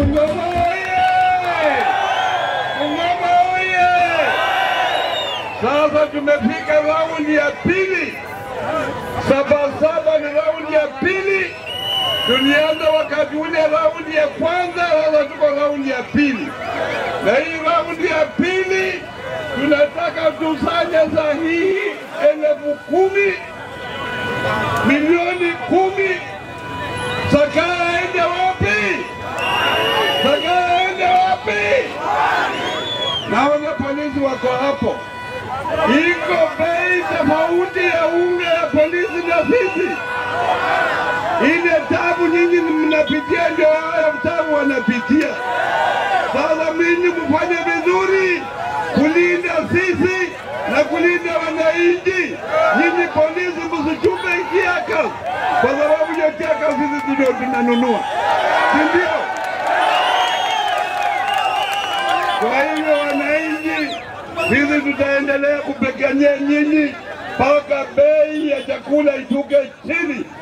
Bungoma oye! Bungoma oye! Sasa tumefika raundi ya pili. Sabasaba ni raundi ya pili. Tulianza wakati ule raundi ya kwanza, sasa tuko raundi ya pili, na hii raundi ya pili tunataka tusanye sahihi elfu kumi milioni kumi. Sakara ende wapi? Sakara ende wapi? Naona polisi wako hapo. Iko bei tofauti ya unga ya polisi na sisi. Ile tabu nyinyi mnapitia ndio haya tabu wanapitia. Sasa mimi mfanye vizuri kulinda sisi na kulinda wananchi. Nyinyi polisi msichume kiaka, kwa sababu hiyo kiaka sisi ndio tunanunua, si ndio? Kwa hivyo wananchi, sisi tutaendelea kupigania nyinyi mpaka bei ya chakula ishuke chini.